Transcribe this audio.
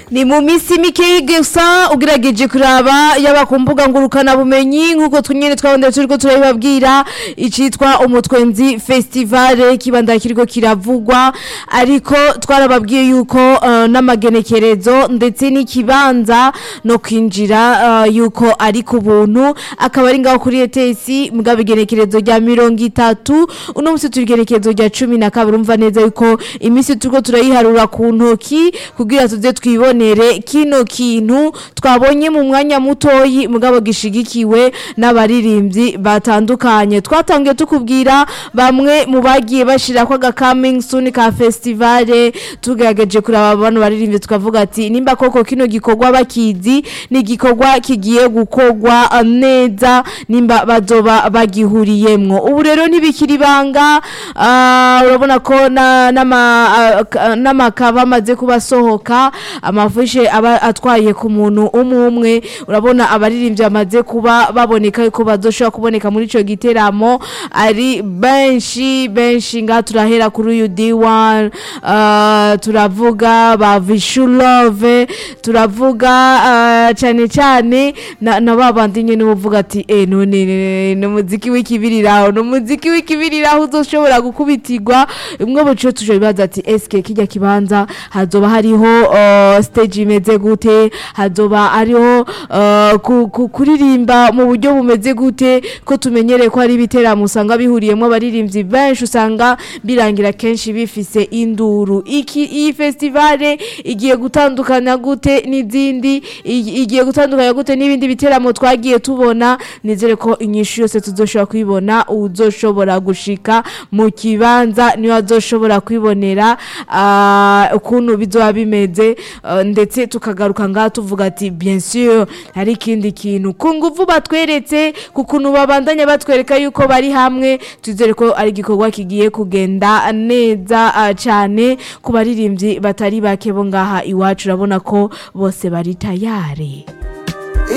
ni mu minsi mikeyi gusa ugerageje kuraba yaba ku mbuga ngurukanabumenyi nk'uko twonyine twabonye turiko turabibabwira icitwa umutwenzi festivale kibanda kiriko kiravugwa ariko twarababwiye yuko uh, n'amagenekerezo ndetse n'ikibanza no kwinjira uh, yuko ari ku buntu akaba ari ngaho kuri ETS mugabo igenekerezo rya mirongo itatu uno musi turi igenekerezo rya cumi na kabiri umva neza yuko imisi turiko turayiharura ku ntoki kugira tuze twibonere kino kintu twabonye mu mwanya mutoyi mugabo gishigikiwe n'abaririmbyi batandukanye twatangiye tukubwira bamwe mu bagiye bashirako aga coming soon ka festivale tugerageje kuraba abantu baririmbyi tukavuga ati nimba koko kino gikorwa bakizi ni igikorwa kigiye gukorwa uh, neza nimba bazoba bagihuriyemwo ubu rero ntibikiri ibanga ah, urabona ko na- n'ama- ah, ka- n'amakaba amaze kuba asohoka amafushe aba atwaye ku muntu umwe umwe urabona abaririmbyi bamaze kuba baboneka yuko bazoshobora kuboneka muri ico giteramo ari benshi benshi ngaha turahera kuri uyu D1 ah, turavuga ba Vishulove turavuga ah, cyane cyane na, na babandi nyene uvuga ati eh none ni umuziki w'ikibiriraho ni umuziki w'ikibiriraho uzoshobora gukubitirwa imwe buco tuje bibaza ati eske kijya kibanza hazoba hariho uh, stage imeze gute hazoba hariho uh, ku, ku, kuririmba mu buryo bumeze gute ko tumenyereye ko hari ibiteramo usanga bihuriyemo abaririmbyi benshi usanga birangira kenshi bifise induru iki iyi festivale igiye gutandukana gute n'izindi igi- igiye gutandukanya gute n'ibindi biteramo twagiye tubona nizere ko inyishu yose tuzoshobora kuyibona uzoshobora gushika mu kibanza niwe azoshobora kwibonera ah, ukuntu bizoba bimeze ah, ndetse tukagaruka ngaha tuvuga ati bien sûr hari ikindi kintu ku nguvu batweretse ku kuntu babandanya batwereka yuko bari hamwe twizere ko ari igikorwa kigiye kugenda neza ah, cyane ku baririmbyi batari bake bo ngaha iwacu urabona ko bose bari tayari